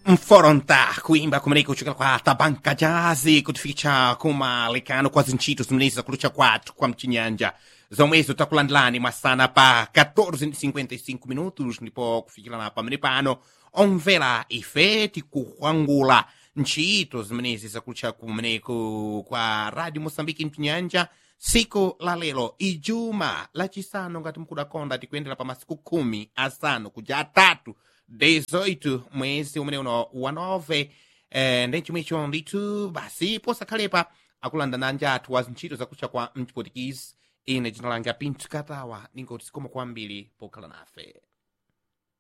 mforonta kuimba kumeneko kuchokera kwa tabanka jazi kutifikitsa kumalekano kwa zintchito zimenezi zakulucha kwathu kwa mchinyanja zomwezo takulandilani mwasana pa 14:55 minutos ndipo kufikirana pamene pano omvera ife tikuhwangula ntchito zimenezi zakulucha kumeneko kwa radio mosambiki mchinyanja siku la lero ijuma lachisanu ngati mkudakonda tikuyendera pa masiku khumi asanu kuja atatu 18 mwezi umene uno wa nove eh, ndi chomwecho ndithu basi posakhalepa akulanda nanja athu wa zintchito zakutcha kwa mchipotikisi ine dzina langa pinthu katawa ningoti sikoma kwambiri pokhala nafe